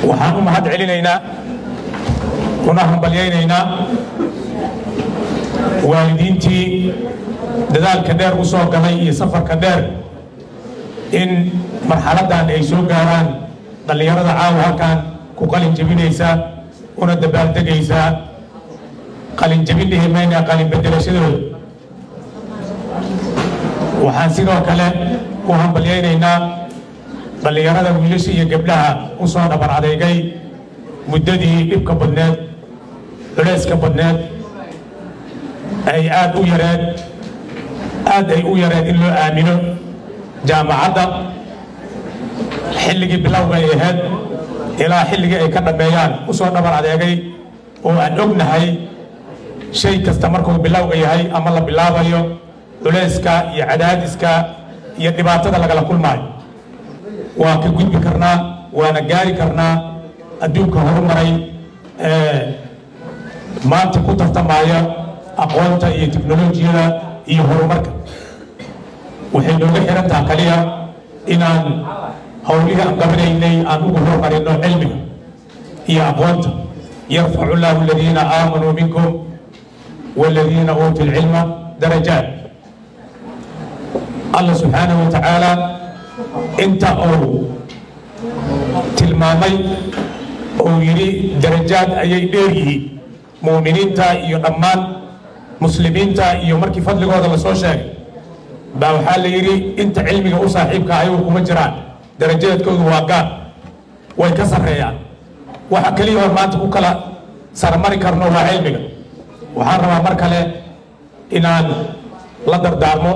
waxaan u mahad celinaynaa una hambalyaynaynaa waalidiintii dadaalka dheer u soo galay iyo safarka dheer in marxaladdan ay soo gaaraan dhallinyarada caawa halkan ku qalin jebinaysa una dabaaldegaysa qalin jebin dhihi mayna qalin bedelashadooda waxaan sidoo kale u hambalyaynaynaa dhallinyarada wiilasha iyo gabdhaha u soo dhabar adeegay muddadii dhibka badneed culayska badneed ay aad u yareed aad ay u yareed in loo aamino jaamacadda xilligii bilowga ay ahayd ilaa xilligii ay ka dhammeeyaan u soo dhabar adeegay oo aan ognahay shay kasta markuu bilowga yahay ama la bilaabayo culayska iyo cadaadiska iyo dhibaatada lagala kulmaayo waa ka gudbi karnaa waana gaari karnaa adduunka horumaray ee maanta ku tartamaya aqoonta iyo teknolojiyada iyo horumarka waxay nooga xirantaha kaliya inaan howlihii aan qabanaynay aan ugu horumarino cilmiga iyo aqoonta yarfacu llahu aladiina aamanuu minkum والذين أوتوا العلم درجات الله سبحانه وتعالى انت او tilmaamay oo yidhi darajaad ayay dheeryihiin muuminiinta iyo dhammaan muslimiinta iyo markii fadligooda lasoo sheegay baa waxaa la yidhi inta cilmiga u saaxiibka ayagu kuma jiraan darajaadkoodu waa gaar way ka sarreeyaan waxa keliya oo maanta ku kala sarmari karno waa cilmiga waxaan rabaa mar kale inaan la dardaarmo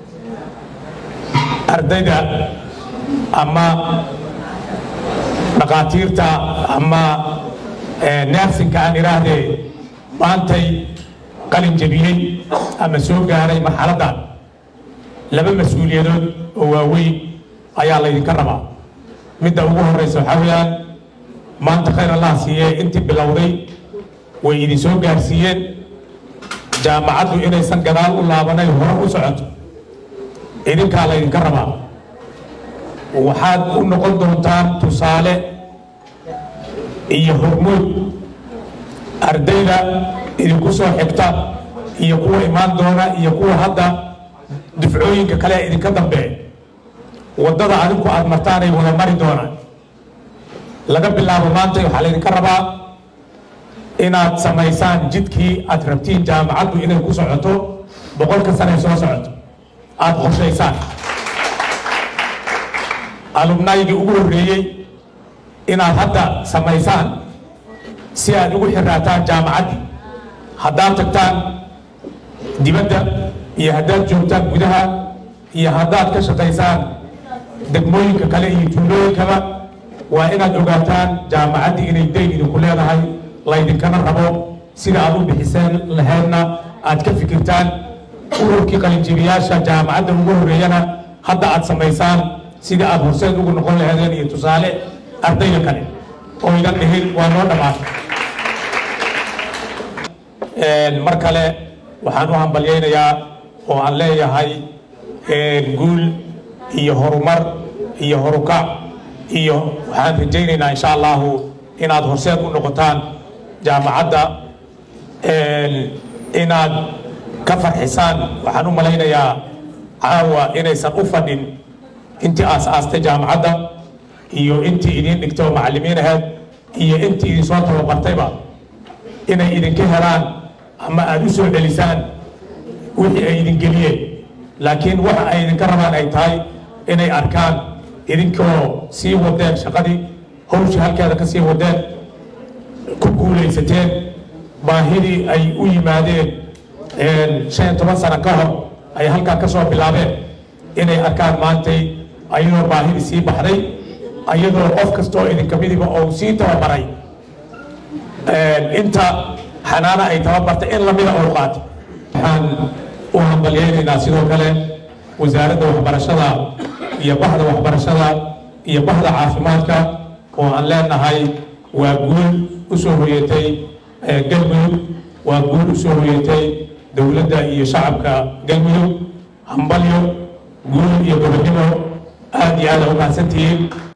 ardayda ama dhakhaatiirta ama neersinka aan idhaahdee maantay qalin jebiyey ama soo gaaray marxaladdan laba mas-uuliyadood oo waaweyn ayaa laydinka rabaa midda ugu horeysa waxaa weeyaan maanta khayr allah siiyee intii bilowday way idin soo gaarsiiyeen jaamacaddu inaysan gadaal u laabanay hore u socoto idinkaa laydinka rabaa waxaad u noqon doontaan tusaale iyo hormuud ardayda idinku soo xigta iyo kuwa imaan doona iyo kuwa hadda dufcooyinka kale ee idinka dambeeya waddada adinku aad martaanay wada mari doonaan laga bilaabo maanta waxaa laydinka rabaa inaad samaysaan jidkii aad rabtiin jaamacaddu inay ku socoto boqolka sanay soo socoto aada qorshaysaan alumnaygii ugu horreeyey inaad hadda samaysaan si aad ugu xiraataan jaamacaddii haddaad tagtaan dibadda iyo haddaad joogtaan gudaha iyo haddaad ka shaqaysaan degmooyinka kale iyo tuulooyinkaba waa inaad ogaataan jaamacaddii inay dayn idinku leedahay laydinkana rabo sida aad u bixiseen laheedna aad ka fikirtaan ururkii qalinjibiyaasha jaamacadda ugu horreeyana hadda aad samaysaan sidii aad horseed ugu noqon laheedeen iyo tusaale ardayda kale oo idan dhihin waa noo dhammaatay mar kale waxaan u hambalyaynayaa oo aan leeyahay guul iyo horumar iyo horukac iyo waxaan rajaynaynaa insha allahu inaad horseed u noqotaan jaamacadda inaad ka farxisaan waxaan u malaynayaa caawa inaysan u fadhin intii aas-aastay jaamacadda iyo intii idiin dhigtay oo macallimiin ahayd iyo intii idin soo tababartayba inay idinka helaan ama aada u soo celisaan wixii ay idin geliyeen laakiin waxa ay idinka rabaan ay tahay inay arkaan idinkoo sii wadeen shaqadii hawshii halkeeda ka sii wadeen ku guulaysateen baahidii ay u yimaadeen shan iyo toban sano ka hor ay halkaa ka soo bilaabeen inay arkaan maantay ayadoo baahidii sii baxday ayadoo qof kastoo idinka midiba oo sii tababaray inta xanaana ay tababartay in lamida oo qaato waxaan u hambalyaynaynaa sidoo kale wasaaradda waxbarashada iyo bahda waxbarashada iyo bahda caafimaadka oo aan leenahay waa guul u soo hoyatay galmudug waa guul u soo hoyatay dowladda iyo shacabka galmudug hambalyo guul iyo gobonnimo aad iyo aad a u mahadsantihiin